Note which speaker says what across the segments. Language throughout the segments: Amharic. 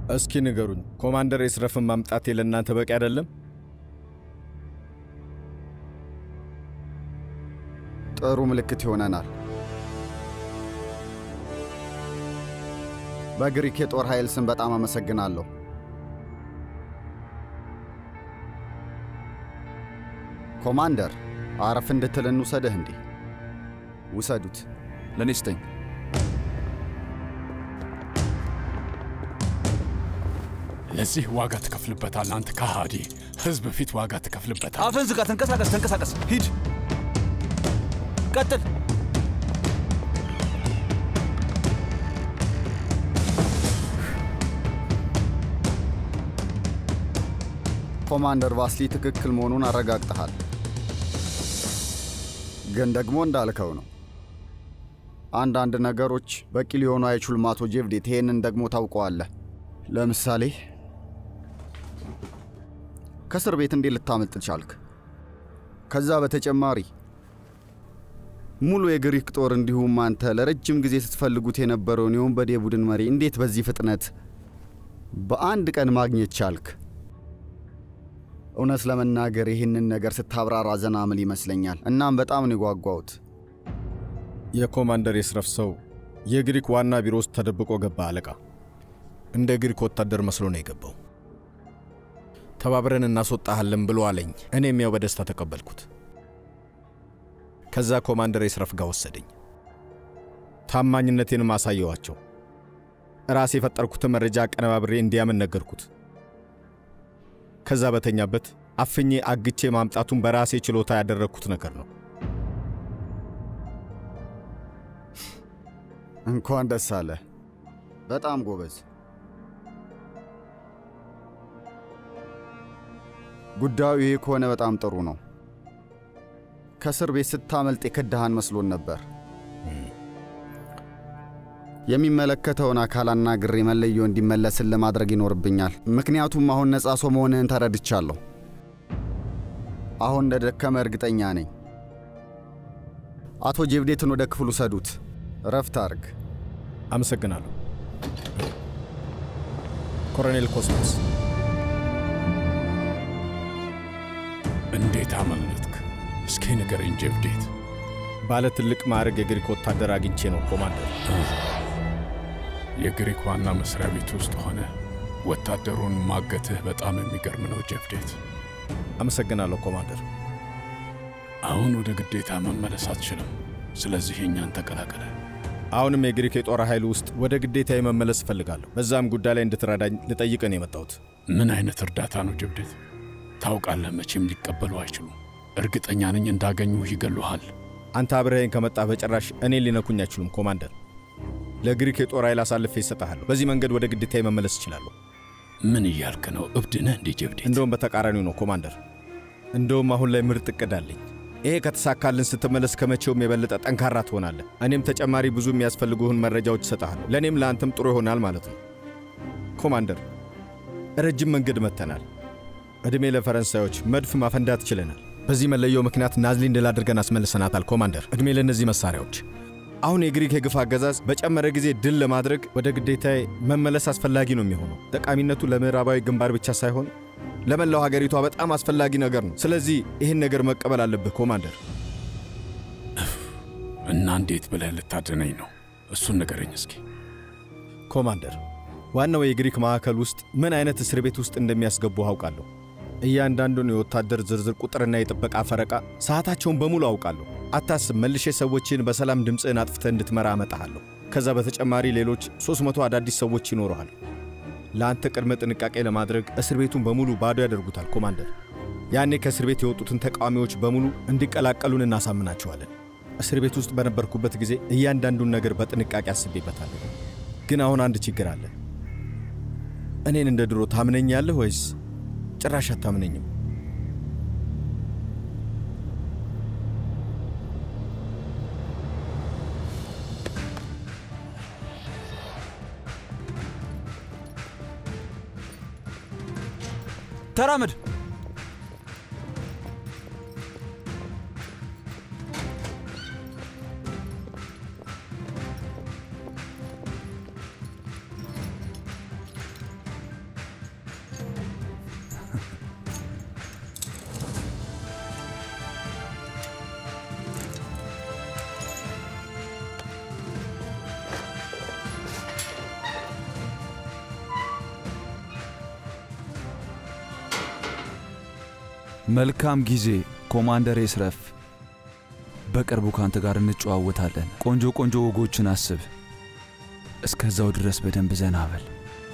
Speaker 1: እስኪ ንገሩኝ፣ ኮማንደር ኤስረፍን ማምጣቴ ለእናንተ በቂ አይደለም?
Speaker 2: ጥሩ ምልክት ይሆነናል። በግሪክ የጦር ኃይል ስም በጣም አመሰግናለሁ። ኮማንደር፣ አረፍ እንድትል እንውሰድህ። እንዲህ ውሰዱት።
Speaker 3: ለእኔ ስጠኝ።
Speaker 4: ለዚህ ዋጋ ትከፍልበታል። አንተ ከሃዲ! ህዝብ ፊት ዋጋ ትከፍልበታል።
Speaker 3: አፍን ዝጋ። ተንቀሳቀስ፣ ተንቀሳቀስ። ሂድ፣ ቀጥል።
Speaker 2: ኮማንደር ቫስሊ ትክክል መሆኑን አረጋግጠሃል። ግን ደግሞ እንዳልከው ነው። አንዳንድ ነገሮች በቂ ሊሆኑ አይችሉም። አቶ ጄቭዴት፣ ይሄንን ደግሞ ታውቀዋለህ። ለምሳሌ ከእስር ቤት እንዴት ልታመልጥ ቻልክ? ከዛ በተጨማሪ ሙሉ የግሪክ ጦር እንዲሁም አንተ ለረጅም ጊዜ ስትፈልጉት የነበረውን የወንበዴ ቡድን መሪ እንዴት በዚህ ፍጥነት በአንድ ቀን ማግኘት ቻልክ? እውነት ለመናገር ይህንን ነገር ስታብራራ ዘና ምል ይመስለኛል። እናም በጣም ነው የጓጓሁት።
Speaker 1: የኮማንደር ኤስረፍ ሰው የግሪክ ዋና ቢሮ ውስጥ ተደብቆ ገባ። አለቃ እንደ ግሪክ ወታደር መስሎ ነው የገባው። ተባብረን እናስወጣሃለን ብሎ አለኝ። እኔም ያው በደስታ ተቀበልኩት። ከዛ ኮማንደር ኤስረፍ ጋር ወሰደኝ። ታማኝነቴንም አሳየዋቸው። ራሴ የፈጠርኩትን መረጃ አቀነባብሬ እንዲያምን ነገርኩት። ከዛ በተኛበት አፍኜ አግቼ ማምጣቱን በራሴ ችሎታ ያደረግኩት ነገር ነው።
Speaker 2: እንኳን ደስ አለ። በጣም ጎበዝ። ጉዳዩ ይህ ከሆነ በጣም ጥሩ ነው። ከእስር ቤት ስታመልጥ የከዳሃን መስሎን ነበር። የሚመለከተውን አካል አናግሬ መለዮ እንዲመለስን ለማድረግ ይኖርብኛል። ምክንያቱም አሁን ነፃ ሰው መሆንህን ተረድቻለሁ። አሁን እንደ ደከመ እርግጠኛ ነኝ። አቶ ጄቭዴትን ወደ ክፍሉ ሰዱት። ረፍት አርግ።
Speaker 1: አመሰግናለሁ ኮሎኔል ኮስሞስ።
Speaker 4: እንዴት አመለጥክ? እስኪ ንገረኝ ጄቭዴት።
Speaker 1: ባለ ትልቅ ማዕረግ የግሪክ ወታደር አግኝቼ ነው ኮማንደር።
Speaker 4: የግሪክ ዋና መስሪያ ቤት ውስጥ ሆነ ወታደሩን ማገትህ በጣም የሚገርም ነው ጄቭዴት።
Speaker 1: አመሰግናለሁ ኮማንደር።
Speaker 4: አሁን ወደ ግዴታ መመለስ አትችልም። ስለዚህ እኛን ተቀላቀለ።
Speaker 1: አሁንም የግሪክ የጦር ኃይል ውስጥ ወደ ግዴታ መመለስ እፈልጋለሁ። በዛም ጉዳይ ላይ እንድትረዳኝ ልጠይቅን የመጣሁት።
Speaker 4: ምን አይነት እርዳታ ነው ጄቭዴት? ታውቃለህ፣ መቼም ሊቀበሉ አይችሉም። እርግጠኛ ነኝ እንዳገኙህ ይገሉሃል።
Speaker 1: አንተ አብረኸኝ ከመጣህ በጭራሽ እኔን ሊነኩኝ አይችሉም ኮማንደር። ለግሪክ የጦር ኃይል አሳልፌ ይሰጠሃለሁ። በዚህ መንገድ ወደ ግዴታ መመለስ እችላለሁ።
Speaker 4: ምን እያልክ ነው? እብድ ነህ እንዴ ጄቭዴት?
Speaker 1: እንደውም በተቃራኒው ነው ኮማንደር። እንደውም አሁን ላይ ምርጥ እቅድ አለኝ። ይሄ ከተሳካልን ስትመለስ ከመቼውም የበለጠ ጠንካራ ትሆናለህ። እኔም ተጨማሪ ብዙ የሚያስፈልጉህን መረጃዎች እሰጥሃለሁ። ለእኔም ለአንተም ጥሩ ይሆናል ማለት ነው። ኮማንደር፣ ረጅም መንገድ መጥተናል። ዕድሜ ለፈረንሳዮች መድፍ ማፈንዳት ችለናል። በዚህ መለየው ምክንያት ናዝሊን ድል አድርገን አስመልሰናታል። ኮማንደር፣ ዕድሜ ለእነዚህ መሳሪያዎች። አሁን የግሪክ የግፍ አገዛዝ በጨመረ ጊዜ ድል ለማድረግ ወደ ግዴታዬ መመለስ አስፈላጊ ነው የሚሆነው። ጠቃሚነቱ ለምዕራባዊ ግንባር ብቻ ሳይሆን ለመላው ሀገሪቷ በጣም አስፈላጊ ነገር ነው። ስለዚህ ይህን ነገር መቀበል አለብህ ኮማንደር።
Speaker 4: እና እንዴት ብለህ ልታድነኝ ነው? እሱን ንገረኝ እስኪ።
Speaker 1: ኮማንደር፣ ዋናው የግሪክ ማዕከል ውስጥ ምን አይነት እስር ቤት ውስጥ እንደሚያስገቡ አውቃለሁ። እያንዳንዱን የወታደር ዝርዝር ቁጥርና የጥበቃ ፈረቃ ሰዓታቸውን በሙሉ አውቃለሁ። አታስብ፣ መልሼ ሰዎችን በሰላም ድምፅህን አጥፍተህ እንድትመራ አመጣሃለሁ። ከዛ በተጨማሪ ሌሎች 300 አዳዲስ ሰዎች ይኖረሃል። ለአንተ ቅድመ ጥንቃቄ ለማድረግ እስር ቤቱን በሙሉ ባዶ ያደርጉታል ኮማንደር። ያኔ ከእስር ቤት የወጡትን ተቃዋሚዎች በሙሉ እንዲቀላቀሉን እናሳምናቸዋለን። እስር ቤት ውስጥ በነበርኩበት ጊዜ እያንዳንዱን ነገር በጥንቃቄ አስቤበታለሁ። ግን አሁን አንድ ችግር አለ። እኔን እንደ ድሮ ታምነኛለህ ወይስ ጭራሽ አታምነኝም?
Speaker 3: ተራመድ። መልካም ጊዜ ኮማንደር ኤስረፍ። በቅርቡ ካንተ ጋር እንጨዋወታለን። ቆንጆ ቆንጆ ወጎችን አስብ። እስከዛው ድረስ በደንብ ዘና በል።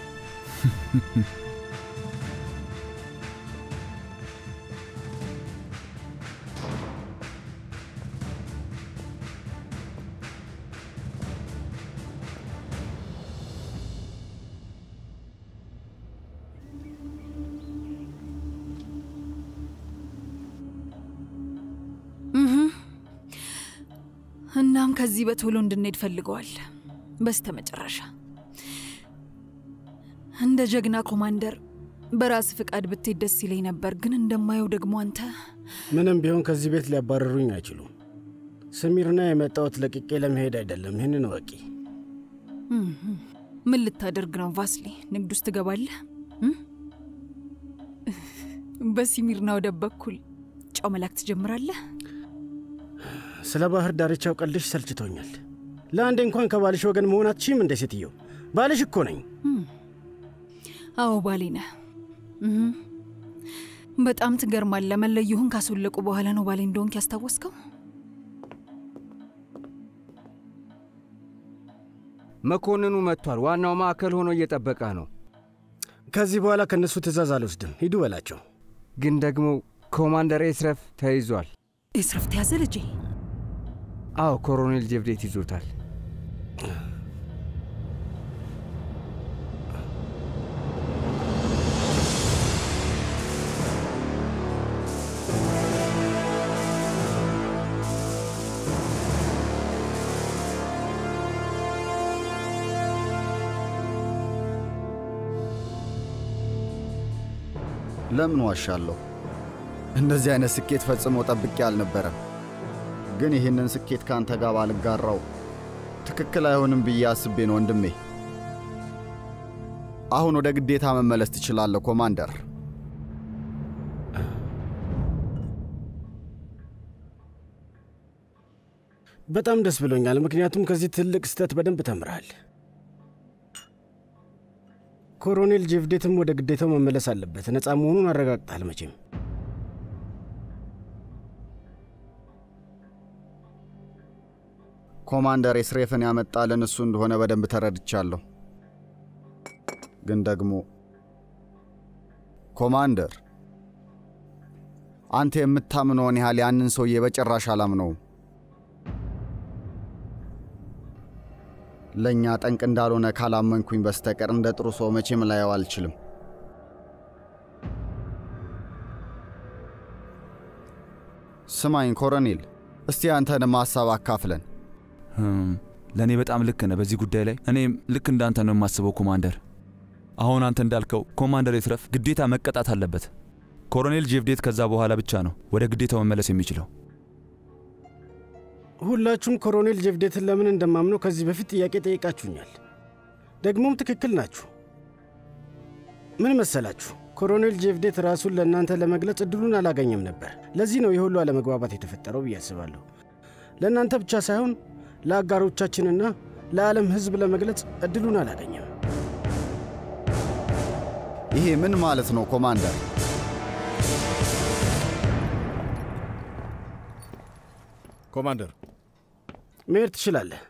Speaker 5: እናም ከዚህ በቶሎ እንድንሄድ ፈልገዋል። በስተ መጨረሻ እንደ ጀግና ኮማንደር በራስ ፍቃድ ብትሄድ ደስ ይለኝ ነበር፣ ግን እንደማየው ደግሞ አንተ
Speaker 6: ምንም ቢሆን ከዚህ ቤት ሊያባረሩኝ አይችሉም። ስሚርና የመጣሁት ለቅቄ ለመሄድ አይደለም። ይህንን ወቂ።
Speaker 5: ምን ልታደርግ ነው ቫስሊ? ንግድ ውስጥ ትገባለህ? እም? በሲሚርና ወደብ በኩል ጨው መላክ ትጀምራለህ?
Speaker 6: ስለ ባህር ዳርቻው ቀልድሽ ሰልችቶኛል። ለአንዴ እንኳን ከባልሽ ወገን መሆን አትችይም እንደ ሴትየው? ባልሽ እኮ ነኝ።
Speaker 5: አዎ ባሌ ነህ። እም። በጣም ትገርማለህ። መለየሁን ካስወለቁ በኋላ ነው ባሌ እንደሆንክ ያስታወስከው።
Speaker 7: መኮንኑ መጥቷል። ዋናው ማዕከል ሆኖ እየጠበቀ ነው።
Speaker 6: ከዚህ በኋላ ከእነሱ ትእዛዝ አልወስድም። ሂዱ በላቸው።
Speaker 7: ግን ደግሞ ኮማንደር ኤስረፍ ተይዟል።
Speaker 5: ኤስረፍ ተያዘ ልጄ?
Speaker 7: አዎ፣ ኮሎኔል ጀብዴት ይዞታል።
Speaker 2: ለምን ዋሻለሁ? እንደዚህ አይነት ስኬት ፈጽሞ ጠብቄ አልነበረም። ግን ይህንን ስኬት ከአንተ ጋር ባልጋራው ትክክል አይሆንም ብዬ አስቤ ነው ወንድሜ። አሁን ወደ ግዴታ መመለስ ትችላለህ ኮማንደር።
Speaker 6: በጣም ደስ ብሎኛል፣ ምክንያቱም ከዚህ ትልቅ ስህተት በደንብ ተምረሃል። ኮሎኔል ጄቭዴትም ወደ ግዴታው መመለስ አለበት። ነፃ መሆኑን አረጋግጣል መቼም።
Speaker 2: ኮማንደር ኤስሬፍን ያመጣልን እሱ እንደሆነ በደንብ ተረድቻለሁ። ግን ደግሞ ኮማንደር፣ አንተ የምታምነውን ያህል ያንን ሰውዬ በጭራሽ አላምነውም። ለእኛ ጠንቅ እንዳልሆነ ካላመንኩኝ በስተቀር እንደ ጥሩ ሰው መቼም ላየው አልችልም። ስማኝ ኮሎኔል፣ እስቲ አንተንም ሀሳብ አካፍለን።
Speaker 3: ህም፣ ለእኔ በጣም ልክ ነህ በዚህ ጉዳይ ላይ። እኔም ልክ እንዳንተ ነው የማስበው ኮማንደር። አሁን አንተ እንዳልከው ኮማንደር ኤስረፍ ግዴታ መቀጣት አለበት። ኮሎኔል ጄቭዴት ከዛ በኋላ ብቻ ነው ወደ ግዴታው መመለስ የሚችለው።
Speaker 6: ሁላችሁም ኮሎኔል ጄቭዴትን ለምን እንደማምነው ከዚህ በፊት ጥያቄ ጠይቃችሁኛል። ደግሞም ትክክል ናችሁ። ምን መሰላችሁ? ኮሎኔል ጄቭዴት ራሱን ለእናንተ ለመግለጽ እድሉን አላገኘም ነበር። ለዚህ ነው የሁሉ አለመግባባት የተፈጠረው ብዬ አስባለሁ። ለእናንተ ብቻ ሳይሆን ለአጋሮቻችንና ለዓለም ሕዝብ ለመግለጽ እድሉን አላገኘም።
Speaker 2: ይሄ ምን ማለት ነው ኮማንደር?
Speaker 1: ኮማንደር
Speaker 6: መሄድ ትችላለህ።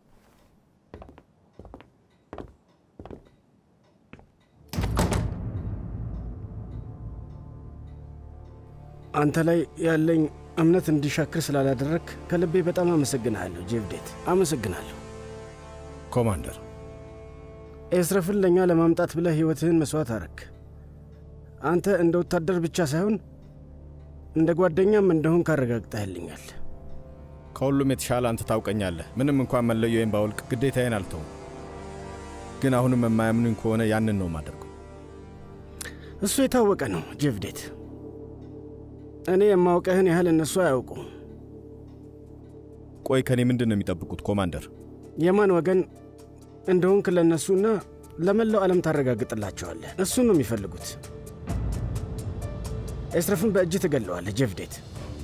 Speaker 6: አንተ ላይ ያለኝ እምነት እንዲሻክር ስላላደረግ ከልቤ በጣም አመሰግንሃለሁ ጄቭዴት፣ አመሰግናለሁ።
Speaker 1: ኮማንደር
Speaker 6: ኤስረፍን ለእኛ ለማምጣት ብለህ ሕይወትህን መሥዋዕት አረግ። አንተ እንደ ወታደር ብቻ ሳይሆን እንደ ጓደኛም እንደሆን ካረጋግጠህልኛል።
Speaker 1: ከሁሉም የተሻለ አንተ ታውቀኛለህ። ምንም እንኳን መለዮዬን ባወልቅ ግዴታዬን አልተውም። ግን አሁንም የማያምኑኝ ከሆነ ያንን ነው ማደርገው።
Speaker 6: እሱ የታወቀ ነው ጄቭዴት። እኔ የማውቀህን ያህል እነሱ አያውቁም።
Speaker 1: ቆይ ከኔ ምንድን ነው የሚጠብቁት ኮማንደር?
Speaker 6: የማን ወገን እንደሆንክ ለእነሱና ለመላው ዓለም ታረጋግጥላቸዋለህ። እሱን ነው የሚፈልጉት። ኤስረፍን በእጅ ትገለዋለህ ጄቭዴት፣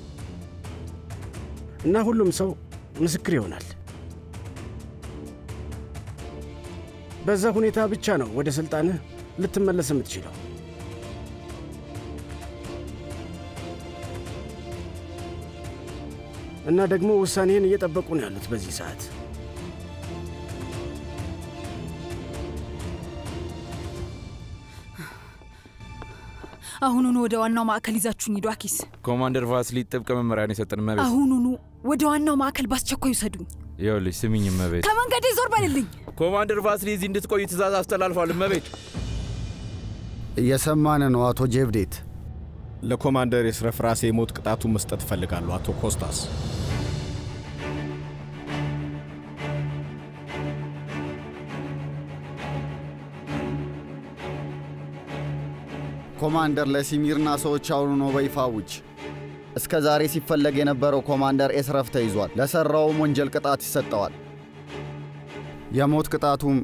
Speaker 6: እና ሁሉም ሰው ምስክር ይሆናል። በዛ ሁኔታ ብቻ ነው ወደ ሥልጣንህ ልትመለስ የምትችለው። እና ደግሞ ውሳኔህን እየጠበቁ ነው ያሉት በዚህ ሰዓት።
Speaker 5: አሁኑኑ ወደ ዋናው ማዕከል ይዛችሁኝ ሂዱ። አኪስ
Speaker 8: ኮማንደር ቫስሊ ጥብቅ መመሪያን የሰጠን እመቤት።
Speaker 5: አሁኑኑ ወደ ዋናው ማዕከል በአስቸኳይ ውሰዱኝ።
Speaker 8: ይኸውልሽ ስሚኝ እመቤት፣
Speaker 5: ከመንገዴ ዞር በልልኝ።
Speaker 8: ኮማንደር ቫስሊ እዚህ እንድትቆይ ትእዛዝ አስተላልፏል እመቤት።
Speaker 2: እየሰማን ነው አቶ ጄቭዴት።
Speaker 1: ለኮማንደር የስረፍ ራሴ የሞት ቅጣቱን መስጠት እፈልጋለሁ አቶ ኮስታስ።
Speaker 2: ኮማንደር ለሲሚርና ሰዎች አሁኑ ነው በይፋ ውጭ። እስከ ዛሬ ሲፈለግ የነበረው ኮማንደር ኤስረፍ ተይዟል። ለሠራውም ወንጀል ቅጣት ይሰጠዋል። የሞት ቅጣቱም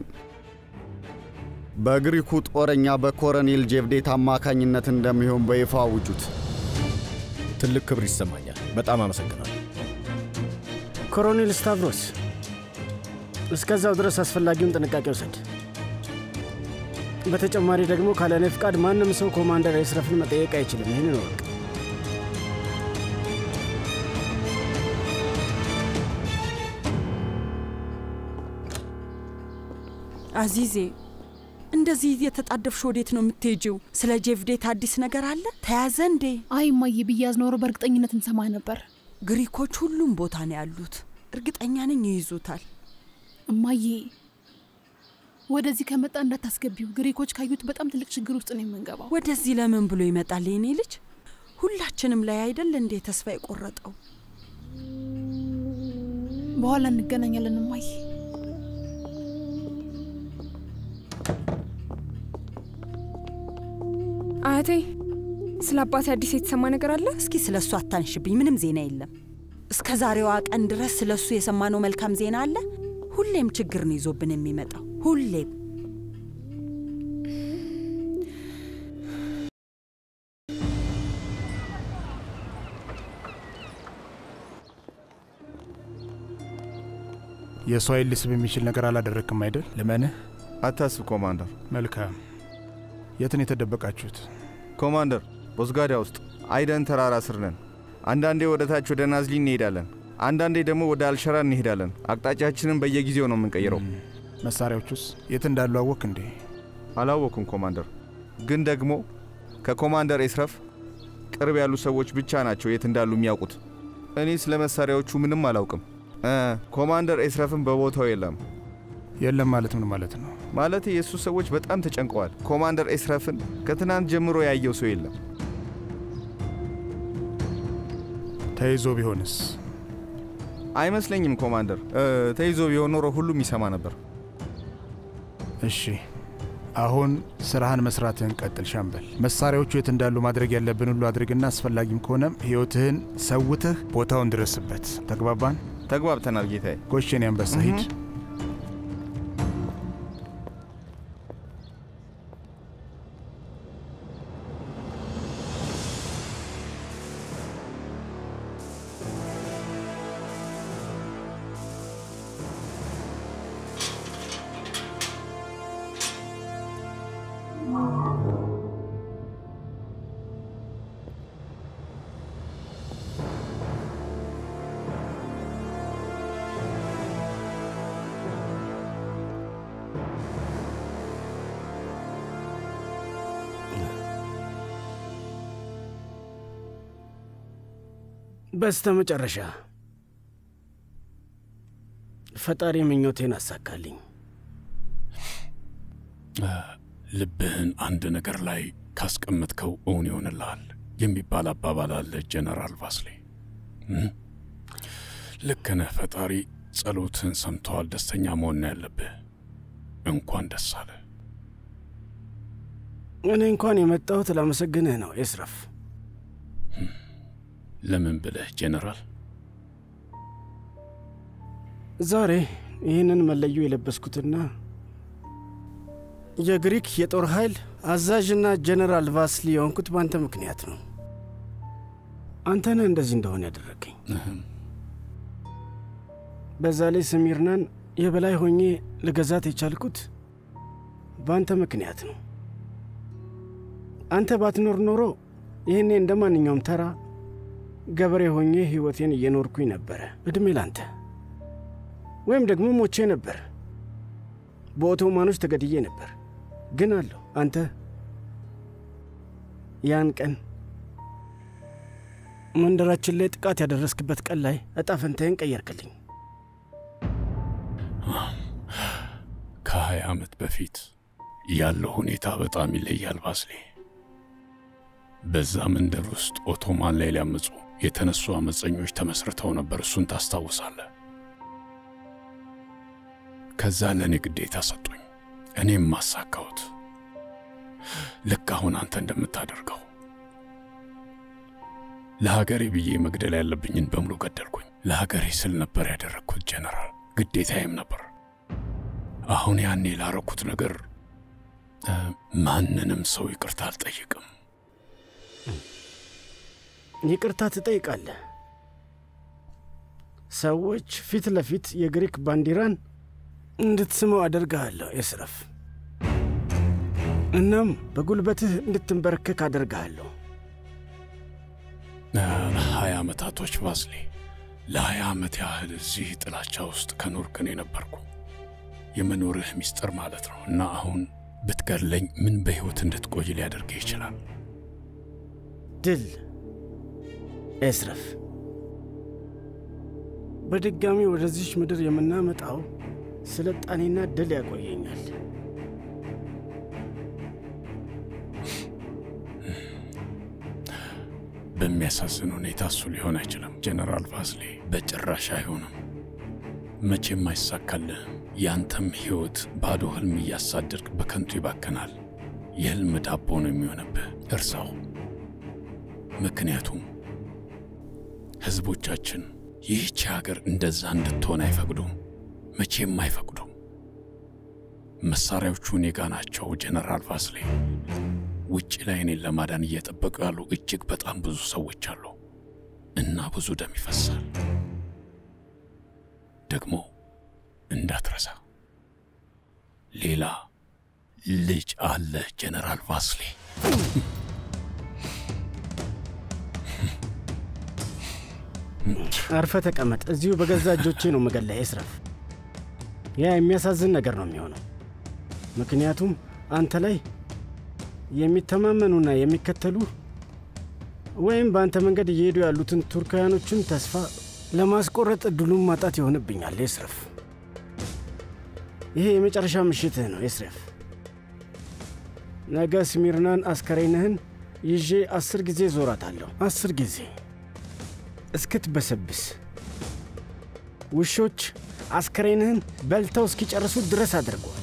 Speaker 2: በግሪኩ ጦረኛ በኮረኔል ጄቭዴት አማካኝነት እንደሚሆን በይፋ አውጁት።
Speaker 1: ትልቅ ክብር ይሰማኛል። በጣም አመሰግናለሁ።
Speaker 6: ኮሎኔል ስታቭሮስ፣ እስከዛው ድረስ አስፈላጊውን ጥንቃቄ ውሰድ። በተጨማሪ ደግሞ ካለ እኔ ፍቃድ ማንም ሰው ኮማንደር ኤስረፍን መጠየቅ አይችልም። ይህንን እወቅ።
Speaker 9: አዚዜ እንደዚህ እየተጣደፍሽ ወዴት ነው የምትሄጂው? ስለ ጄቭዴት አዲስ ነገር አለ? ተያዘ እንዴ?
Speaker 10: አይ እማዬ ብያዝ ኖሮ በእርግጠኝነት እንሰማ ነበር።
Speaker 9: ግሪኮች ሁሉም ቦታ ነው ያሉት። እርግጠኛ ነኝ ይይዙታል።
Speaker 10: እማዬ ወደዚህ ከመጣ እንዳታስገቢው። ግሪኮች ካዩት በጣም ትልቅ ችግር ውስጥ ነው የምንገባው።
Speaker 9: ወደዚህ ለምን ብሎ ይመጣል? የኔ ልጅ ሁላችንም ላይ አይደል እንዴ ተስፋ የቆረጠው?
Speaker 10: በኋላ እንገናኛለን እማዬ።
Speaker 11: አያቴ ስለ አባቴ አዲስ የተሰማ ነገር አለ?
Speaker 9: እስኪ ስለ እሱ አታንሽብኝ። ምንም ዜና የለም። እስከ ዛሬዋ ቀን ድረስ ስለ እሱ የሰማነው መልካም ዜና አለ? ሁሌም ችግር ነው ይዞብን የሚመጣው ሁሌም።
Speaker 12: የሰው ኃይል ሊስብ የሚችል ነገር አላደረግክም አይደል?
Speaker 13: ልመንህ?
Speaker 14: አታስብ ኮማንደር።
Speaker 12: መልካም። የትን የተደበቃችሁት?
Speaker 14: ኮማንደር፣ ቦዝጋዳ ውስጥ አይደን ተራራ ስር ነን። አንዳንዴ ወደ ታች ወደ ናዝሊ እንሄዳለን፣ አንዳንዴ ደግሞ ወደ አልሸራ እንሄዳለን። አቅጣጫችንን በየጊዜው ነው የምንቀይረው።
Speaker 12: መሳሪያዎቹስ የት እንዳሉ አወክ እንዴ?
Speaker 14: አላወኩም ኮማንደር፣ ግን ደግሞ ከኮማንደር ኤስረፍ ቅርብ ያሉ ሰዎች ብቻ ናቸው የት እንዳሉ የሚያውቁት። እኔ ስለ መሳሪያዎቹ ምንም አላውቅም። ኮማንደር ኤስረፍም በቦታው የለም።
Speaker 12: የለም ማለት ምን ማለት ነው?
Speaker 14: ማለት የእሱ ሰዎች በጣም ተጨንቀዋል። ኮማንደር ኤስረፍን ከትናንት ጀምሮ ያየው ሰው የለም።
Speaker 12: ተይዞ ቢሆንስ?
Speaker 14: አይመስለኝም ኮማንደር። ተይዞ ቢሆን ኖሮ ሁሉም ይሰማ ነበር።
Speaker 12: እሺ፣ አሁን ስራህን መስራትህን ቀጥል ሻምበል። መሳሪያዎቹ የት እንዳሉ ማድረግ ያለብን ሁሉ አድርግና አስፈላጊም ከሆነም ሕይወትህን ሰውተህ ቦታውን ድረስበት። ተግባባን?
Speaker 14: ተግባብተናል ጌታዬ።
Speaker 12: ጎሽን ያንበሳ ሂድ።
Speaker 6: በስተ መጨረሻ ፈጣሪ ምኞቴን አሳካልኝ።
Speaker 4: ልብህን አንድ ነገር ላይ ካስቀመጥከው እውን ይሆንልሃል የሚባል አባባል አለ ጀነራል ቫስሌ። ልክ ነህ። ፈጣሪ ጸሎትህን ሰምተዋል። ደስተኛ መሆን ነው ያለብህ። እንኳን ደስ አለ።
Speaker 6: እኔ እንኳን የመጣሁት ላመሰግንህ ነው ኤስረፍ።
Speaker 4: ለምን ብለህ ጄኔራል?
Speaker 6: ዛሬ ይህንን መለዮ የለበስኩትና የግሪክ የጦር ኃይል አዛዥና ጀነራል ቫስሊ የሆንኩት በአንተ ምክንያት ነው። አንተ ነህ እንደዚህ እንደሆነ ያደረገኝ። በዛ ላይ ስሚርናን የበላይ ሆኜ ልገዛት የቻልኩት በአንተ ምክንያት ነው። አንተ ባትኖር ኖሮ ይህኔ እንደ ማንኛውም ተራ ገበሬ ሆኜ ሕይወቴን እየኖርኩኝ ነበረ። ዕድሜ ላንተ። ወይም ደግሞ ሞቼ ነበር፣ በኦቶማኖች ተገድዬ ነበር። ግን አለሁ አንተ ያን ቀን መንደራችን ላይ ጥቃት ያደረስክበት ቀን ላይ እጣ ፈንታዬን ቀየርክልኝ።
Speaker 4: ከሀያ ዓመት በፊት ያለው ሁኔታ በጣም ይለያል ባስሌ። በዛ መንደር ውስጥ ኦቶማን ላይ ሊያመፁ የተነሱ አመፀኞች ተመስርተው ነበር። እሱን ታስታውሳለህ? ከዛ ለእኔ ግዴታ ሰጡኝ፣ እኔም ማሳካሁት። ልክ አሁን አንተ እንደምታደርገው ለሀገሬ ብዬ መግደል ያለብኝን በሙሉ ገደልኩኝ። ለሀገሬ ስል ነበር ያደረግኩት ጀነራል፣ ግዴታዬም ነበር። አሁን ያኔ ላረኩት ነገር ማንንም ሰው ይቅርታ አልጠይቅም።
Speaker 6: ይቅርታ ትጠይቃለህ። ሰዎች ፊት ለፊት የግሪክ ባንዲራን እንድትስመው አደርግሃለሁ ኤስረፍ። እናም በጉልበትህ እንድትንበረከክ አደርግሃለሁ።
Speaker 4: ሀያ ዓመታቶች ባስሌ፣ ለሀያ ዓመት ያህል እዚህ ጥላቻ ውስጥ ከኖርክ እኔ ነበርኩ የመኖርህ ሚስጥር ማለት ነው። እና አሁን ብትገድለኝ ምን በሕይወት እንድትቆይ ሊያደርግህ ይችላል?
Speaker 6: ድል ኤስረፍ፣ በድጋሚ ወደዚች ምድር የምናመጣው ስልጣኔና ድል ያቆየኛል።
Speaker 4: በሚያሳዝን ሁኔታ እሱ ሊሆን አይችልም ጀነራል ቫስሌ፣ በጭራሽ አይሆንም። መቼም አይሳካልህም። ያንተም ሕይወት ባዶ ህልም እያሳደድክ በከንቱ ይባከናል። የህልም ዳቦ ነው የሚሆንብህ። እርሳው። ምክንያቱም ሕዝቦቻችን ይህች ሀገር እንደዛ እንድትሆን አይፈቅዱም፣ መቼም አይፈቅዱም። መሳሪያዎቹ እኔ ጋ ናቸው ጀነራል ቫስሌ። ውጭ ላይ እኔን ለማዳን እየጠበቁ ያሉ እጅግ በጣም ብዙ ሰዎች አሉ እና ብዙ ደም ይፈሳል። ደግሞ እንዳትረሳ ሌላ ልጅ አለ ጀነራል ቫስሌ።
Speaker 6: አርፈ ተቀመጥ። እዚሁ በገዛ እጆቼ ነው መገለህ ኤስረፍ። ያ የሚያሳዝን ነገር ነው የሚሆነው። ምክንያቱም አንተ ላይ የሚተማመኑና የሚከተሉ ወይም በአንተ መንገድ እየሄዱ ያሉትን ቱርካውያኖችን ተስፋ ለማስቆረጥ እድሉን ማጣት ይሆንብኛል ኤስረፍ። ይሄ የመጨረሻ ምሽትህ ነው ኤስረፍ። ነገ ስሚርናን አስከሬንህን ይዤ አስር ጊዜ ዞራታለሁ። አስር ጊዜ እስክትበሰብስ ውሾች አስከሬንህን በልተው እስኪጨርሱ ድረስ አድርገዋል።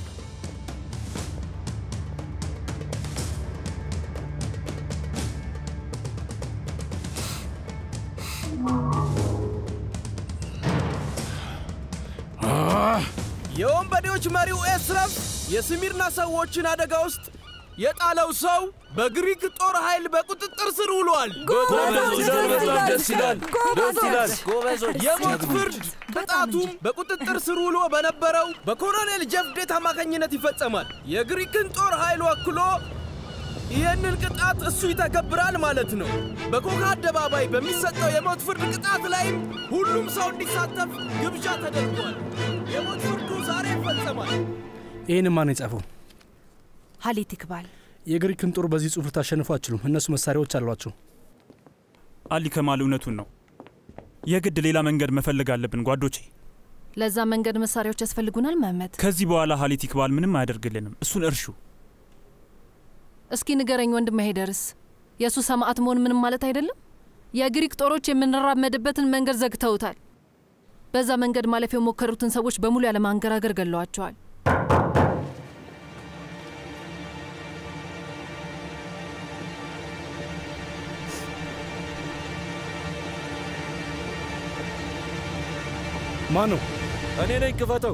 Speaker 13: የወንበዴዎች መሪው ኤስረፍ የስሚርና ሰዎችን አደጋ ውስጥ የጣለው ሰው በግሪክ ጦር ኃይል በቁጥጥር ስር ውሏል።
Speaker 8: ደስ ይላል፣ ደስ ይላል። ጎበዞች።
Speaker 13: የሞት ፍርድ ቅጣቱም በቁጥጥር ስር ውሎ በነበረው በኮሎኔል ጀፍዴት አማካኝነት ይፈጸማል። የግሪክን ጦር ኃይል ወክሎ ይህንን ቅጣት እሱ ይተገብራል ማለት ነው። በኮካ አደባባይ በሚሰጠው የሞት ፍርድ ቅጣት ላይም ሁሉም ሰው እንዲሳተፍ ግብዣ ተደርጓል። የሞት ፍርዱ ዛሬ ይፈጸማል።
Speaker 15: ይህን ማን የጻፈው?
Speaker 9: ሀሊት ይክባል።
Speaker 15: የግሪክን ጦር በዚህ ጽሑፍ ልታሸንፉ አትችሉም። እነሱ መሳሪያዎች አሏቸው።
Speaker 16: አሊ ከማል እውነቱን ነው። የግድ ሌላ መንገድ መፈለግ አለብን ጓዶቼ።
Speaker 5: ለዛ መንገድ መሳሪያዎች ያስፈልጉናል መመት።
Speaker 16: ከዚህ በኋላ ሀሊት ይክባል ምንም አያደርግልንም። እሱን እርሹ።
Speaker 5: እስኪ ንገረኝ ወንድም ሄደርስ የእሱ ሰማዕት መሆን ምንም ማለት አይደለም። የግሪክ ጦሮች የምንራመድበትን መንገድ ዘግተውታል። በዛ መንገድ ማለፍ የሞከሩትን ሰዎች በሙሉ ያለማንገራገር ገለዋቸዋል።
Speaker 15: ማን ነው?
Speaker 8: እኔ ነኝ። ክፈተው።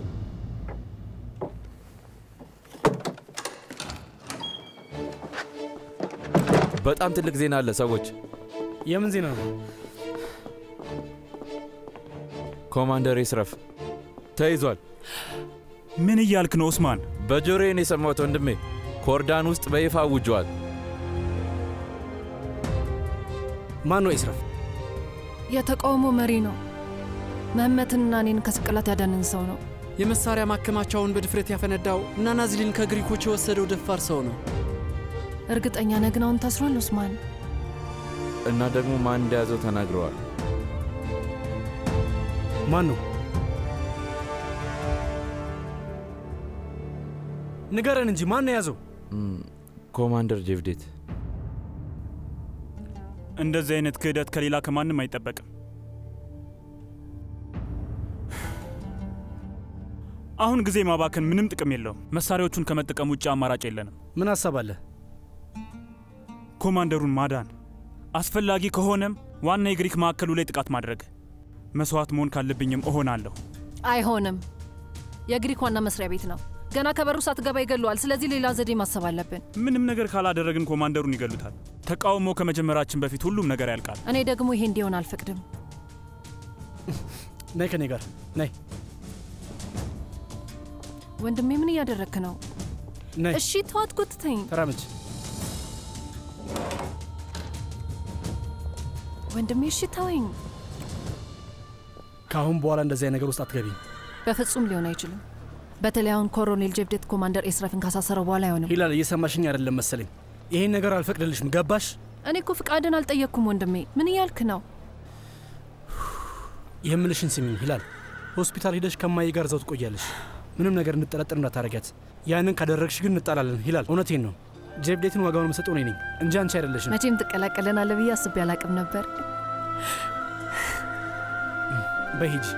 Speaker 8: በጣም ትልቅ ዜና አለ ሰዎች።
Speaker 15: የምን ዜና ነው?
Speaker 8: ኮማንደር ኤስረፍ ተይዟል።
Speaker 16: ምን እያልክ ነው ኡስማን?
Speaker 8: በጆሮዬን የሰማሁት ወንድሜ። ኮርዳን ውስጥ በይፋ አውጇል።
Speaker 15: ማን ነው ኤስረፍ?
Speaker 5: የተቃውሞ መሪ ነው። መህመትንና እኔን ከስቅላት ያዳንን ሰው ነው።
Speaker 17: የመሳሪያ ማከማቻውን በድፍረት ያፈነዳው እና ናዝሊን ከግሪኮች የወሰደው ደፋር ሰው ነው።
Speaker 5: እርግጠኛ ነህ ግን አሁን ታስሯል ኡስማን?
Speaker 8: እና ደግሞ ማን እንደያዘው ተናግረዋል።
Speaker 15: ማን ነው? ንገረን እንጂ ማን ነው የያዘው?
Speaker 8: ኮማንደር ጄቭዴት።
Speaker 16: እንደዚህ አይነት ክህደት ከሌላ ከማንም አይጠበቅም። አሁን ጊዜ ማባከን ምንም ጥቅም የለውም። መሳሪያዎቹን ከመጠቀም ውጭ አማራጭ የለንም።
Speaker 15: ምን ሀሳብ አለ?
Speaker 16: ኮማንደሩን ማዳን፣ አስፈላጊ ከሆነም ዋና የግሪክ ማዕከሉ ላይ ጥቃት ማድረግ። መስዋዕት መሆን ካለብኝም እሆናለሁ።
Speaker 5: አይሆንም። የግሪክ ዋና መስሪያ ቤት ነው። ገና ከበሩ ሳትገባ ይገለዋል። ስለዚህ ሌላ ዘዴ ማሰብ አለብን።
Speaker 16: ምንም ነገር ካላደረግን ኮማንደሩን ይገሉታል። ተቃውሞ ከመጀመራችን በፊት ሁሉም ነገር ያልቃል።
Speaker 5: እኔ ደግሞ ይሄ እንዲሆን አልፈቅድም።
Speaker 15: ነይ ከኔ ጋር ነይ።
Speaker 5: ወንድሜ ምን እያደረግክ ነው?
Speaker 15: ነይ።
Speaker 5: እሺ ተዋት፣ ጎትተኝ።
Speaker 15: ተራመጅ።
Speaker 5: ወንድሜ እሺ ተወኝ።
Speaker 15: ከአሁን በኋላ እንደዚያ ነገር ውስጥ አትገቢም።
Speaker 5: በፍጹም ሊሆን አይችልም። በተለይ አሁን ኮሎኔል ጀብዴት ኮማንደር ኤስረፍን ካሳሰረው በኋላ አይሆንም።
Speaker 15: ሂላል፣ እየሰማሽኝ አይደለም መሰለኝ። ይሄን ነገር አልፈቅድልሽም። ገባሽ?
Speaker 5: እኔ እኮ ፍቃድን አልጠየቅኩም ወንድሜ። ምን እያልክ ነው?
Speaker 15: የምልሽን ስሚኝ ሂላል። ሆስፒታል ሂደሽ ከማዬ ጋር እዛው ትቆያለሽ። ምንም ነገር እንድጠረጥር እንዳታረጊያት። ያንን ካደረግሽ ግን እንጣላለን። ሂላል፣ እውነቴን ነው። ጀብዴትን ዋጋውን የምሰጠው እኔ ነኝ እንጂ አንቺ አይደለሽም።
Speaker 5: መቼም ትቀላቀለናለህ ብዬ አስቤ አላቅም ነበር።
Speaker 15: በይ ሂጂ።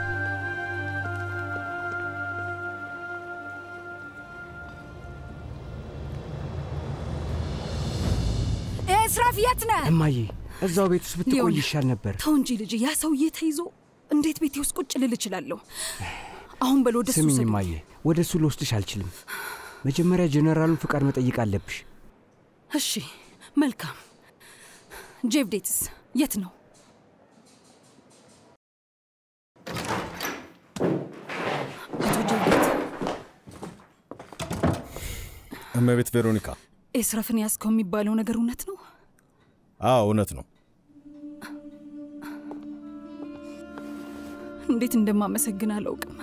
Speaker 9: ኤስራፍ የት ነህ?
Speaker 7: እማዬ እዛው ቤት ውስጥ ብትቆይ
Speaker 9: ይኸውልህ፣
Speaker 7: ይሻል ነበር።
Speaker 9: ተው እንጂ ልጅ፣ ያ ሰውዬ ተይዞ እንዴት ቤቴ ውስጥ ቁጭ ልል እችላለሁ? አሁን በል ወደ እሱ
Speaker 7: ስሚኝ
Speaker 9: ውሰደኝ።
Speaker 7: እማዬ፣ ወደ እሱ ልወስድሽ አልችልም። መጀመሪያ ጀነራሉን ፍቃድ መጠየቅ አለብሽ።
Speaker 9: እሺ መልካም። ጄቭዴትስ የት ነው?
Speaker 1: እመቤት ቬሮኒካ።
Speaker 9: ኤስረፍን ያዝከው የሚባለው ነገር እውነት ነው?
Speaker 1: አዎ እውነት ነው።
Speaker 9: እንዴት እንደማመሰግን አላውቅም።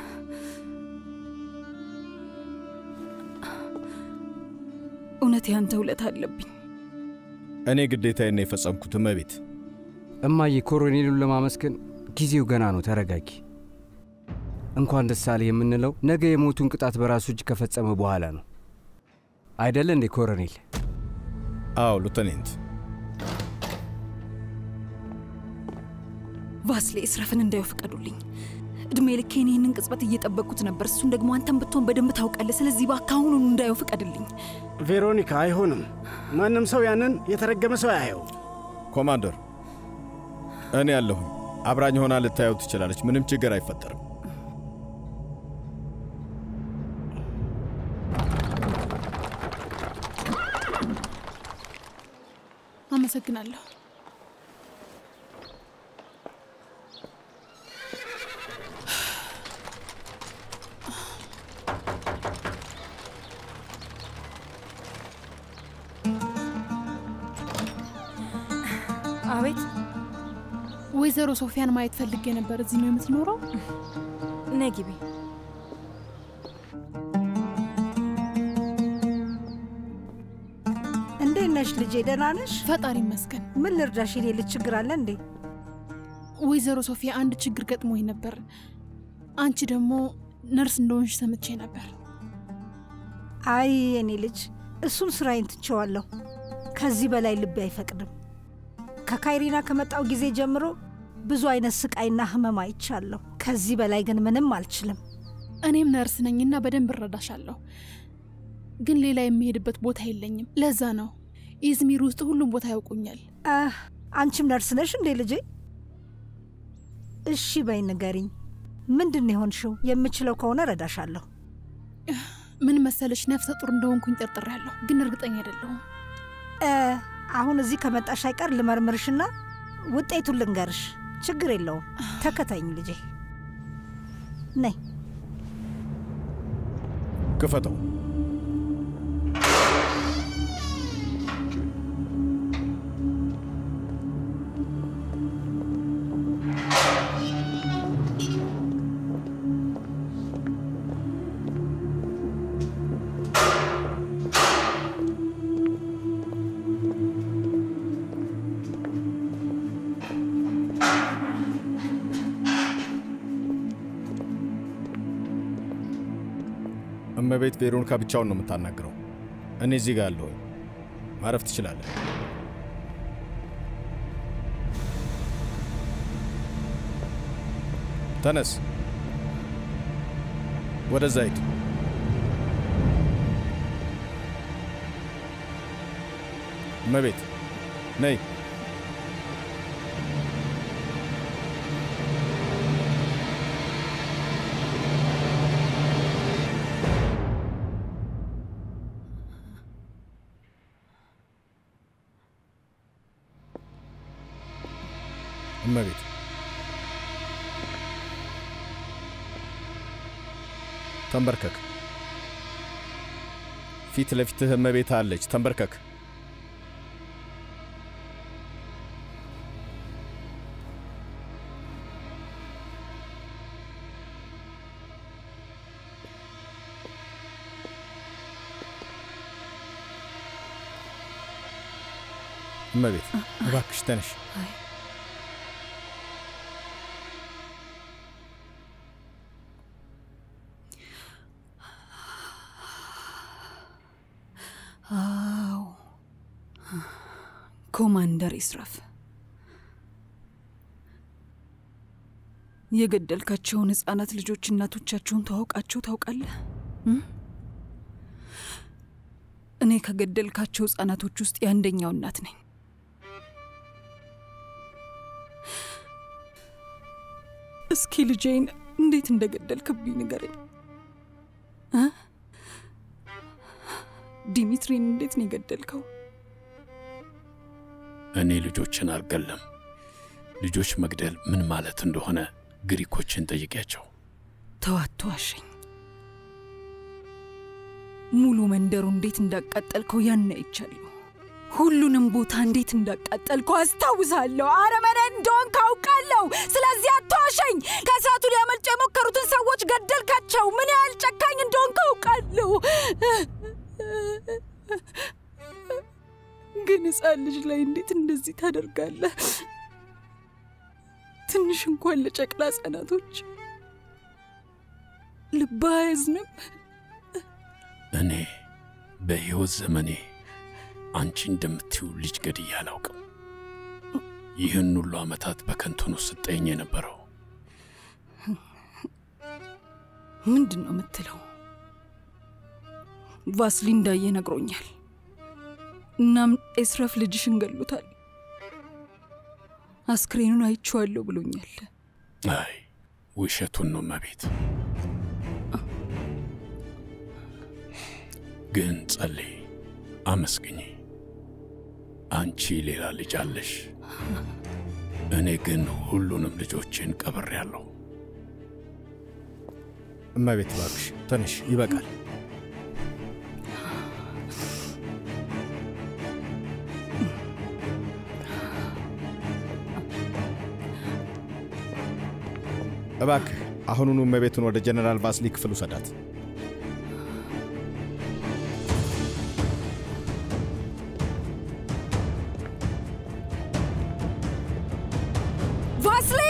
Speaker 9: እውነት ያንተ ውለታ አለብኝ።
Speaker 1: እኔ ግዴታዬን ነው የፈጸምኩት እመቤት።
Speaker 7: እማዬ ኮሎኔሉን ለማመስገን ጊዜው ገና ነው። ተረጋጊ። እንኳን ደስ አለህ የምንለው ነገ የሞቱን ቅጣት በራሱ እጅ ከፈጸመ በኋላ ነው አይደለ እንዴ ኮሎኔል?
Speaker 1: አዎ ሉተኔንት።
Speaker 9: ቫስሌ ኤስረፍን እንዳየው ፍቀዱልኝ። እድሜ ልኬን ይህንን ቅጽበት እየጠበቅኩት ነበር። እሱን ደግሞ አንተን ብትሆን በደንብ ታውቃለህ። ስለዚህ እባክህ አሁኑኑ እንዳየው ፍቀድልኝ።
Speaker 6: ቬሮኒካ፣ አይሆንም። ማንም ሰው ያንን የተረገመ ሰው አያየው።
Speaker 1: ኮማንደር፣ እኔ ያለሁኝ። አብራኝ ሆና ልታየው ትችላለች። ምንም ችግር አይፈጠርም።
Speaker 10: አመሰግናለሁ።
Speaker 11: አቤት
Speaker 10: ወይዘሮ ሶፊያን ማየት ፈልጌ ነበር። እዚህ ነው የምትኖረው?
Speaker 11: ነይ ግቢ።
Speaker 18: እንዴት ነሽ ልጄ? ደህና ነሽ?
Speaker 10: ፈጣሪ ይመስገን።
Speaker 18: ምን ልርዳሽ? የኔ ልጅ ችግር አለ እንዴ?
Speaker 10: ወይዘሮ ሶፊያ አንድ ችግር ገጥሞኝ ነበር። አንቺ ደግሞ ነርስ እንደሆንሽ ሰምቼ ነበር።
Speaker 18: አይ የኔ ልጅ እሱን ስራዬን ትቼዋለሁ። ከዚህ በላይ ልቤ አይፈቅድም። ከካይሪና ከመጣው ጊዜ ጀምሮ ብዙ አይነት ስቃይና ህመም አይቻለሁ። ከዚህ በላይ ግን ምንም አልችልም።
Speaker 10: እኔም ነርስ ነኝና በደንብ እረዳሻለሁ። ግን ሌላ የሚሄድበት ቦታ የለኝም። ለዛ ነው ኢዝሚር ውስጥ ሁሉም ቦታ ያውቁኛል።
Speaker 18: አህ፣ አንቺም ነርስ ነሽ እንዴ ልጄ? እሺ በይ ንገሪኝ፣ ምንድን ነው የሆንሽው? የምችለው ከሆነ እረዳሻለሁ።
Speaker 10: ምን መሰለሽ፣ ነፍሰ ጡር እንደሆንኩኝ ጠርጥሬያለሁ፣ ግን እርግጠኛ አይደለሁም።
Speaker 18: እ፣ አሁን እዚህ ከመጣሽ አይቀር ልመርምርሽና ውጤቱን ልንገርሽ። ችግር የለውም። ተከታይኝ ልጄ። ነይ።
Speaker 1: ክፈተው። እመቤት ቬሮኒካ ብቻውን ነው የምታናግረው። እኔ እዚህ ጋር አለሁኝ። ማረፍ ትችላለህ። ተነስ፣ ወደዛ ሂድ። እመቤት ነይ። እመቤት ተንበርከክ። ፊት ለፊትህ እመቤት አለች። ተንበርከክ። እመቤት እባክሽ ተነሽ።
Speaker 9: አዎ ኮማንደር ኢስራፍ የገደልካቸውን ህፃናት ልጆች እናቶቻቸውን ተዋውቃቸው ታውቃለህ? እም? እኔ ከገደልካቸው ህፃናቶች ውስጥ የአንደኛው እናት ነኝ። እስኪ ልጄን እንዴት እንደገደልክብኝ ንገረኝ እ? ዲሚትሪን እንዴት ነው የገደልከው?
Speaker 4: እኔ ልጆችን አልገለም። ልጆች መግደል ምን ማለት እንደሆነ ግሪኮችን ጠይቂያቸው።
Speaker 9: ተዋቶ አሸኝ ሙሉ መንደሩ እንዴት እንዳቃጠልከው ያን አይቻለሁ። ሁሉንም ቦታ እንዴት እንዳቃጠልከው አስታውሳለሁ። አረመኔ እንደሆንክ አውቃለሁ። ስለዚህ አትዋሸኝ። ከእሳቱ ሊያመልጡ የሞከሩትን ሰዎች ገደልካቸው። ምን ያህል ጨካኝ እንደሆንክ አውቃለሁ። ግን ሕፃን ልጅ ላይ እንዴት እንደዚህ ታደርጋለህ? ትንሽ እንኳን ለጨቅላ ሕፃናቶች ልብህ አያዝንም?
Speaker 4: እኔ በሕይወት ዘመኔ አንቺ እንደምትዩ ልጅ ገድዬ አላውቅም። ይህን ሁሉ ዓመታት በከንቱ ነው ስጠኝ የነበረው።
Speaker 9: ምንድን ነው የምትለው? ቫስሊ እንዳየ ነግሮኛል። እናም ኤስረፍ ልጅሽን ገሎታል። አስክሬኑን አይቼዋለሁ ብሎኛል።
Speaker 4: አይ ውሸቱን ነው መቤት። ግን ጸልይ፣ አመስግኝ። አንቺ ሌላ ልጅ አለሽ፣ እኔ ግን ሁሉንም ልጆችን ቀብሬያለሁ።
Speaker 1: እመቤት እባክሽ ተነሽ፣ ይበቃል። እባክህ አሁኑኑ እመቤቱን ወደ ጀነራል ቫስሊ ክፍል ውሰዳት።
Speaker 9: ቫስሊ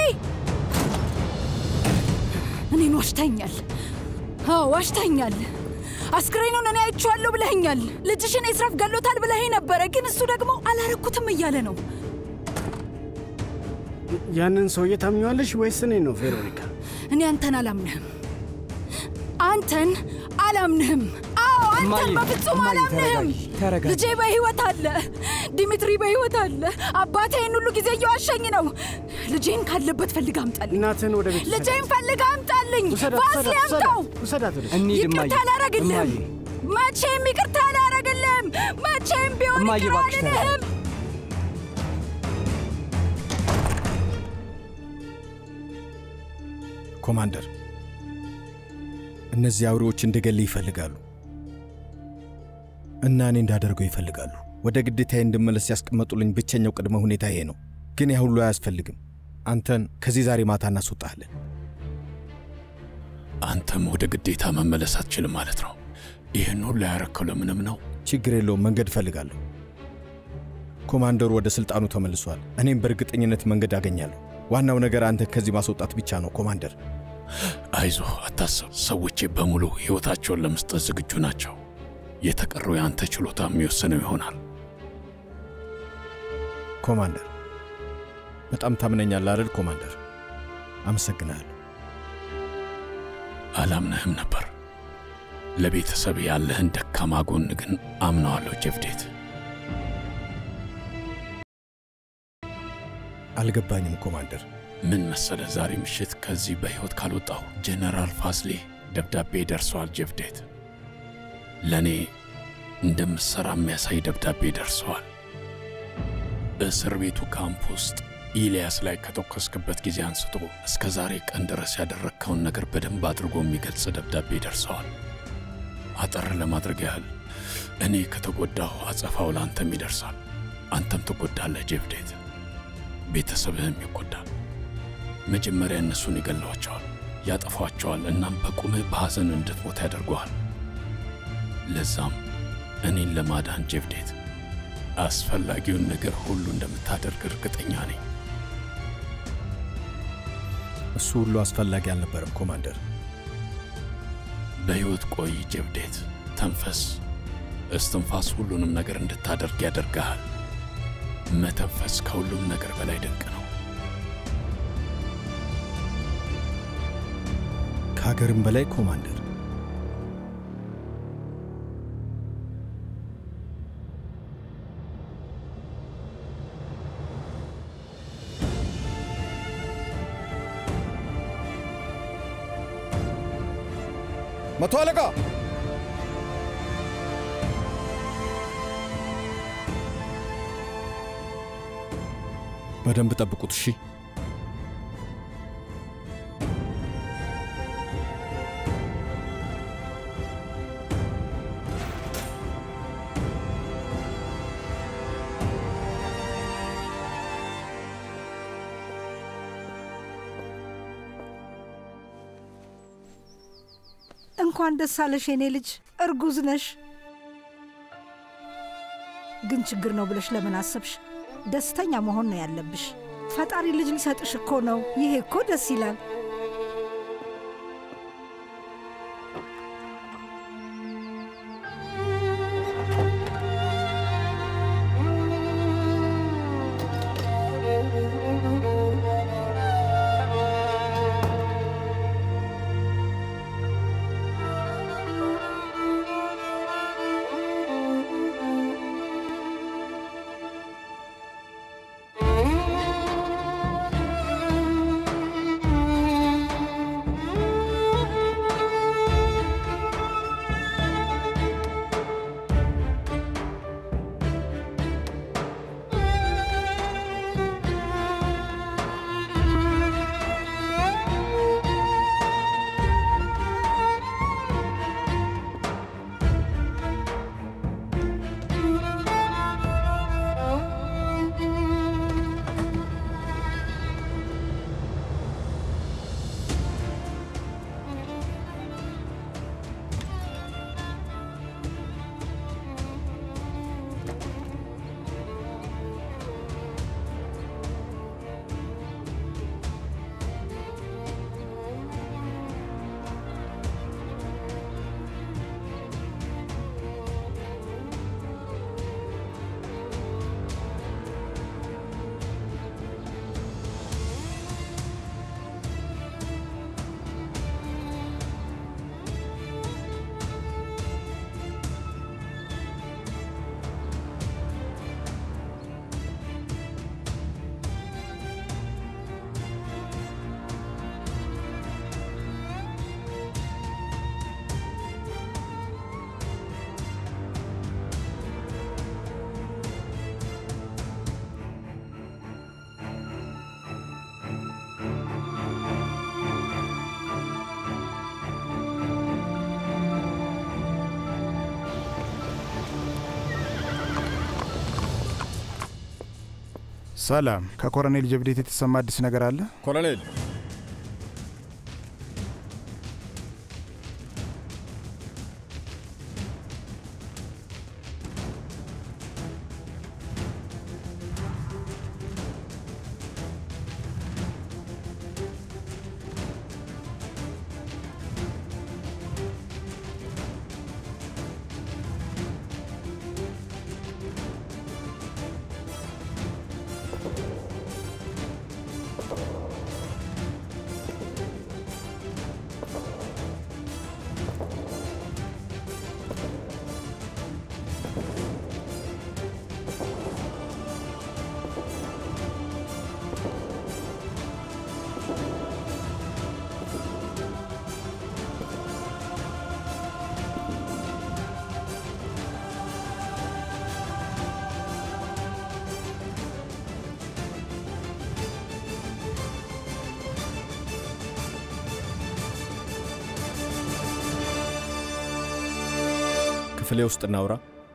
Speaker 9: እኔን ዋሽተኛል። አዎ ዋሽተኛል። አስክሬኑን እኔ አይቼዋለሁ ብለኸኛል። ልጅሽን ኤስራፍ ገሎታል ብለኸኝ ነበረ፣ ግን እሱ ደግሞ አላረኩትም እያለ ነው።
Speaker 6: ያንን ሰውዬ ታምኘዋለሽ ወይስ እኔ ነው ቬሮኒካ?
Speaker 9: እኔ አንተን አላምንህም። አንተን አላምንህም። አዎ አንተን
Speaker 7: እማዬ፣
Speaker 9: በፍጹም
Speaker 7: እማዬ፣
Speaker 9: አላምንህም።
Speaker 7: ተረጋጊ፣ ተረጋጊ።
Speaker 9: ልጄ በህይወት አለ፣ ዲሚትሪ በህይወት አለ። አባቴ ይህን ሁሉ ጊዜ እየዋሸኝ ነው። ልጄን ካለበት ፈልግ አምጣልኝ።
Speaker 6: እናትህን ወደ ቤት
Speaker 9: ልጄን ፈልግ አምጣልኝ።
Speaker 6: ውሰዳት፣
Speaker 9: ቫስሊ
Speaker 6: ውሰዳት፣
Speaker 9: አምጣው።
Speaker 6: ውሰዳት ወደ
Speaker 7: እንሂድ እማዬ፣
Speaker 9: ይቅርታ አላረግልህም።
Speaker 7: እማዬ።
Speaker 9: መቼም ይቅርታ አላረግልህም። መቼም ቢሆን
Speaker 7: እማዬ፣
Speaker 9: ይቅር
Speaker 7: እባክሽ ተረጋጊ።
Speaker 9: አልልህም።
Speaker 1: ኮማንደር፣ እነዚህ አውሬዎች እንደገል ይፈልጋሉ እና እኔ እንዳደርገው ይፈልጋሉ። ወደ ግዴታዬ እንድመለስ ያስቀመጡልኝ ብቸኛው ቅድመ ሁኔታ ይሄ ነው። ግን ያ ሁሉ አያስፈልግም። አንተን ከዚህ ዛሬ ማታ እናስወጣለን።
Speaker 4: አንተም ወደ ግዴታ መመለስ አትችልም ማለት ነው። ይህን ሁሉ ያረከው ለምንም ነው?
Speaker 1: ችግር የለውም፣ መንገድ እፈልጋለሁ። ኮማንደሩ ወደ ሥልጣኑ ተመልሷል። እኔም በእርግጠኝነት መንገድ አገኛለሁ። ዋናው ነገር አንተ ከዚህ ማስወጣት ብቻ ነው ኮማንደር።
Speaker 4: አይዞ አታስብ። ሰዎቼ በሙሉ ሕይወታቸውን ለመስጠት ዝግጁ ናቸው። የተቀረው የአንተ ችሎታ የሚወስነው ይሆናል።
Speaker 1: ኮማንደር፣ በጣም ታምነኛለህ አይደል? ኮማንደር፣ አመሰግናለሁ።
Speaker 4: አላምነህም ነበር። ለቤተሰብ ያለህን ደካማ ጎን ግን አምነዋለሁ ጀፍዴት።
Speaker 1: አልገባኝም ኮማንደር።
Speaker 4: ምን መሰለ፣ ዛሬ ምሽት ከዚህ በሕይወት ካልወጣሁ ጄኔራል ፋስሌ ደብዳቤ ደርሰዋል። ጀፍዴት ለእኔ እንደምሠራ የሚያሳይ ደብዳቤ ደርሰዋል። እስር ቤቱ ካምፕ ውስጥ ኢልያስ ላይ ከተኮስክበት ጊዜ አንስቶ እስከ ዛሬ ቀን ድረስ ያደረግከውን ነገር በደንብ አድርጎ የሚገልጽ ደብዳቤ ደርሰዋል። አጠር ለማድረግ ያህል እኔ ከተጎዳሁ አጸፋው ለአንተም ይደርሳል። አንተም ትጎዳለህ ጀፍዴት፣ ቤተሰብህም ይጎዳል። መጀመሪያ እነሱን ይገለዋቸዋል፣ ያጠፏቸዋል። እናም በቁምህ በሐዘን እንድትሞት ያደርገዋል። ለዛም እኔን ለማዳን ጀፍዴት አስፈላጊውን ነገር ሁሉ እንደምታደርግ እርግጠኛ ነኝ።
Speaker 1: እሱ ሁሉ አስፈላጊ አልነበረም ኮማንደር።
Speaker 4: በሕይወት ቆይ ጀብዴት፣ ተንፈስ። እስትንፋስ ሁሉንም ነገር እንድታደርግ ያደርግሃል። መተንፈስ ከሁሉም ነገር በላይ ድንቅ ነው።
Speaker 1: ከሀገርም በላይ ኮማንደር።
Speaker 14: መቶ አለቃ
Speaker 1: በደንብ ጠብቁት እሺ።
Speaker 18: እንኳን ደስ አለሽ የኔ ልጅ፣ እርጉዝ ነሽ። ግን ችግር ነው ብለሽ ለምን አሰብሽ? ደስተኛ መሆን ነው ያለብሽ። ፈጣሪ ልጅ ሊሰጥሽ እኮ ነው። ይሄ እኮ ደስ ይላል።
Speaker 12: ሰላም፣ ከኮሎኔል ጀብዴት የተሰማ አዲስ ነገር አለ?
Speaker 14: ኮሎኔል
Speaker 1: ክፍሌ ውስጥ እናውራ።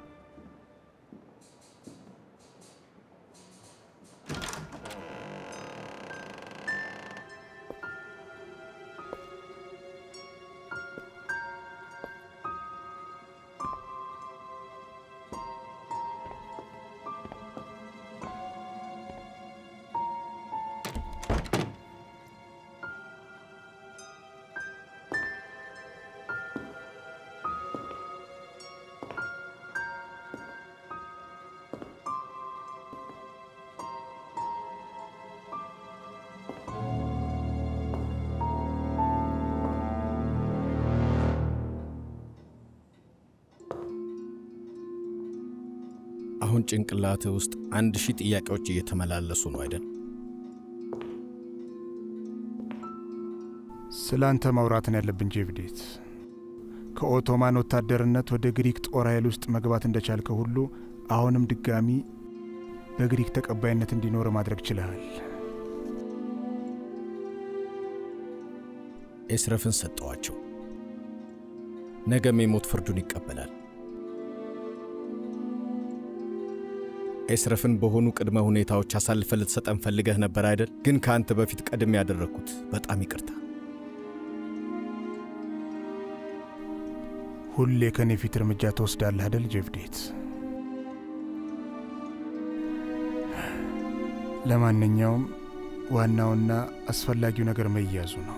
Speaker 1: አሁን ጭንቅላትህ ውስጥ አንድ ሺህ ጥያቄዎች እየተመላለሱ ነው አይደል?
Speaker 12: ስለ አንተ ማውራትን ያለብን ጄቭዴት። ከኦቶማን ወታደርነት ወደ ግሪክ ጦር ኃይል ውስጥ መግባት እንደቻልከው ሁሉ አሁንም ድጋሚ በግሪክ ተቀባይነት እንዲኖር ማድረግ ችለሃል።
Speaker 1: ኤስረፍን ሰጠዋቸው። ነገም የሞት ፍርዱን ይቀበላል። ኤስረፍን በሆኑ ቅድመ ሁኔታዎች አሳልፈ ልትሰጠን ፈልገህ ነበር አይደል? ግን ከአንተ በፊት ቀድሜ ያደረግኩት በጣም ይቅርታ።
Speaker 12: ሁሌ ከኔ ፊት እርምጃ ትወስዳለህ አደል ጄቭዴት? ለማንኛውም ዋናውና አስፈላጊው ነገር መያዙ ነው።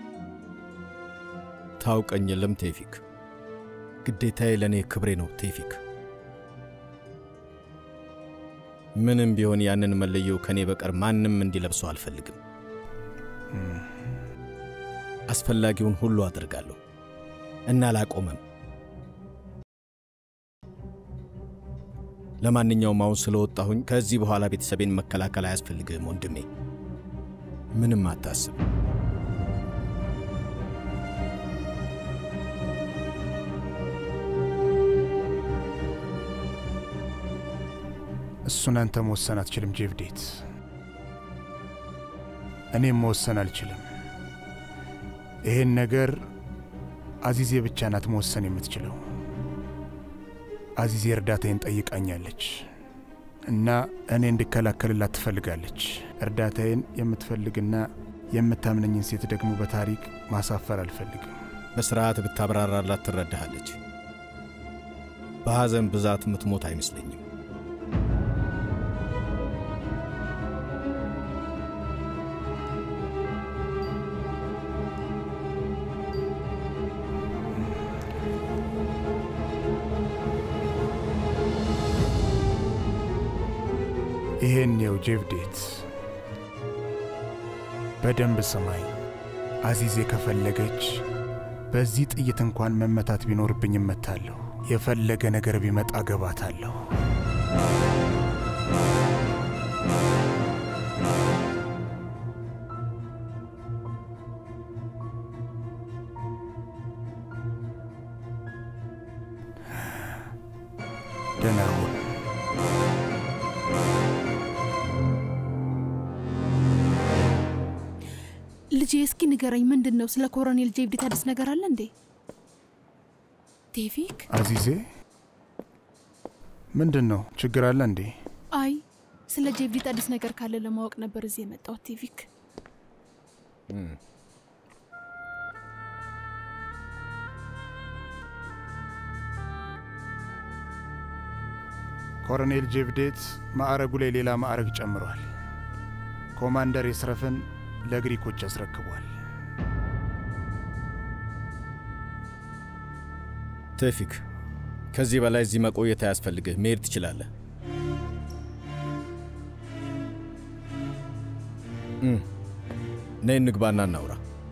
Speaker 1: ታውቀኝ የለም ቴፊክ፣ ግዴታዬ ለእኔ ክብሬ ነው ቴፊክ። ምንም ቢሆን ያንን መለየው ከእኔ በቀር ማንም እንዲለብሰው አልፈልግም። አስፈላጊውን ሁሉ አደርጋለሁ እና አላቆመም። ለማንኛውም አሁን ስለወጣሁኝ ከዚህ በኋላ ቤተሰቤን መከላከል አያስፈልግህም ወንድሜ። ምንም አታስብ።
Speaker 12: እሱን አንተ መወሰን አትችልም ጄቭዴት። እኔም መወሰን አልችልም። ይሄን ነገር አዚዜ ብቻ ናት መወሰን የምትችለው። አዚዜ እርዳታዬን ጠይቃኛለች እና እኔ እንድከላከልላት ትፈልጋለች። እርዳታዬን የምትፈልግና የምታምነኝን ሴት ደግሞ በታሪክ ማሳፈር አልፈልግም።
Speaker 1: በስርዓት ብታብራራላት ትረዳሃለች። በሐዘን ብዛት ምትሞት አይመስለኝም።
Speaker 12: ይሄን የው ጄቭዴት በደንብ ስማኝ። አዚዜ ከፈለገች በዚህ ጥይት እንኳን መመታት ቢኖርብኝ እመታለሁ። የፈለገ ነገር ቢመጣ ገባታለሁ። ደህና ሁን።
Speaker 10: ልጄ እስኪ ንገረኝ፣ ምንድን ነው ስለ ኮሎኔል ጄቭዴት አዲስ ነገር አለ እንዴ? ቴቪክ?
Speaker 12: አዚዜ ምንድን ነው ችግር አለ እንዴ?
Speaker 10: አይ ስለ ጄቭዴት አዲስ ነገር ካለ ለማወቅ ነበር እዚህ የመጣሁት ቴቪክ።
Speaker 12: ኮሎኔል ጄቭዴት ማዕረጉ ላይ ሌላ ማዕረግ ጨምሯል። ኮማንደር የስረፍን ለግሪኮች አስረክቧል።
Speaker 1: ቴፊክ፣ ከዚህ በላይ እዚህ መቆየት አያስፈልግህ። መሄድ ትችላለህ። እም፣ ነይ እንግባና እናውራ።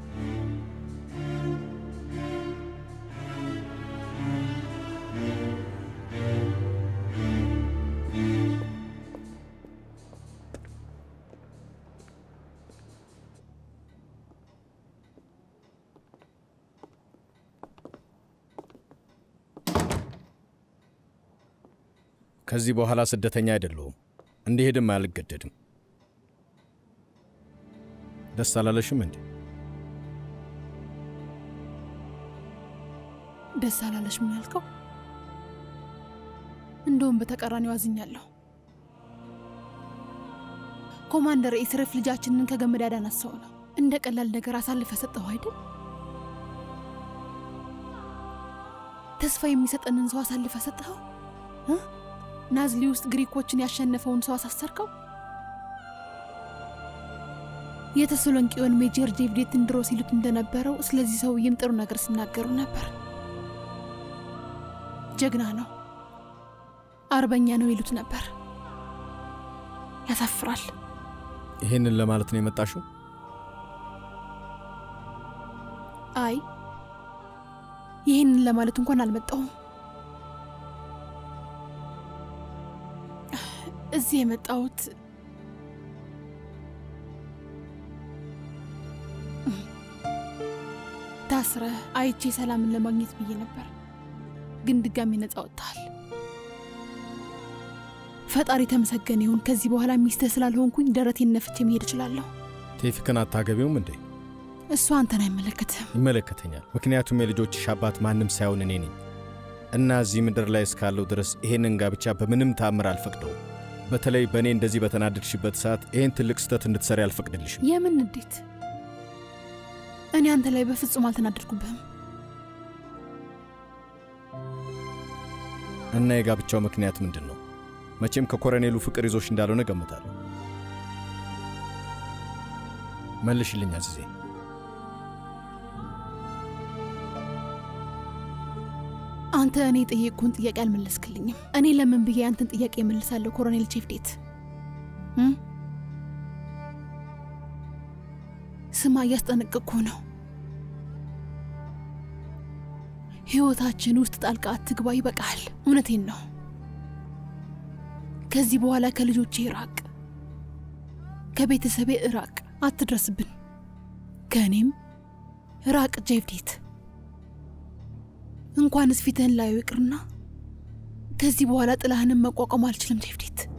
Speaker 1: ከዚህ በኋላ ስደተኛ አይደለሁም። እንዲሄድም አልገደድም። ደስ አላለሽም እንዴ?
Speaker 10: ደስ አላለሽ? ምን ያልከው? እንደውም በተቃራኒው አዝኛለሁ። ኮማንደር ኤስረፍ ልጃችንን ከገመድ ያዳናት ሰው ነው። እንደ ቀላል ነገር አሳልፈ ሰጠው አይደል? ተስፋ የሚሰጠንን ሰው አሳልፈ ሰጠኸው። እ? ናዝሊ ውስጥ ግሪኮችን ያሸነፈውን ሰው አሳሰርከው። የተሰሎንቄውን ሜጀር ጄቭዴትን ድሮ ሲሉት እንደነበረው ስለዚህ ሰውዬም ጥሩ ነገር ሲናገሩ ነበር። ጀግና ነው፣ አርበኛ ነው ይሉት ነበር። ያሳፍራል።
Speaker 1: ይህንን ለማለት ነው የመጣሽው?
Speaker 10: አይ ይህንን ለማለት እንኳን አልመጣሁም። እዚህ የመጣሁት ታስረ አይቼ ሰላምን ለማግኘት ብዬ ነበር፣ ግን ድጋሚ ነፃ ወጥተሃል። ፈጣሪ ተመሰገነ ይሁን። ከዚህ በኋላ ሚስትህ ስላልሆንኩኝ ደረቴን ነፍቼ መሄድ እችላለሁ።
Speaker 1: ቴፊክን አታገቢውም እንዴ?
Speaker 10: እሱ አንተን አይመለከትም።
Speaker 1: ይመለከተኛል። ምክንያቱም የልጆችሽ አባት ማንም ሳይሆን እኔ ነኝ እና እዚህ ምድር ላይ እስካለው ድረስ ይሄንን ጋብቻ በምንም ታምር አልፈቅደውም። በተለይ በእኔ እንደዚህ በተናደድሽበት ሰዓት ይህን ትልቅ ስህተት እንድትሰሪ አልፈቅድልሽም።
Speaker 10: የምን ንዴት? እኔ አንተ ላይ በፍጹም አልተናደድኩብህም።
Speaker 1: እና የጋብቻው ምክንያት ምንድን ነው? መቼም ከኮረኔሉ ፍቅር ይዞሽ እንዳልሆነ ገምታለሁ። መልሽልኝ አዚዜ።
Speaker 10: አንተ እኔ የጠየቅኩህን ጥያቄ አልመለስክልኝም። እኔ ለምን ብዬ አንተን ጥያቄ እመልሳለሁ? ኮሎኔል ቼፍዴት እም? ስማ፣ እያስጠነቀቅኩህ ነው። ህይወታችን ውስጥ ጣልቃ አትግባ። ይበቃል። እውነቴን ነው። ከዚህ በኋላ ከልጆቼ ራቅ፣ ከቤተሰቤ ራቅ፣ አትድረስብን። ከእኔም ራቅ ጄቭዴት። እንኳንስ ፊትህን ላዩ ይቅርና ከዚህ በኋላ ጥላህንም መቋቋም አልችልም ጄቭዴት።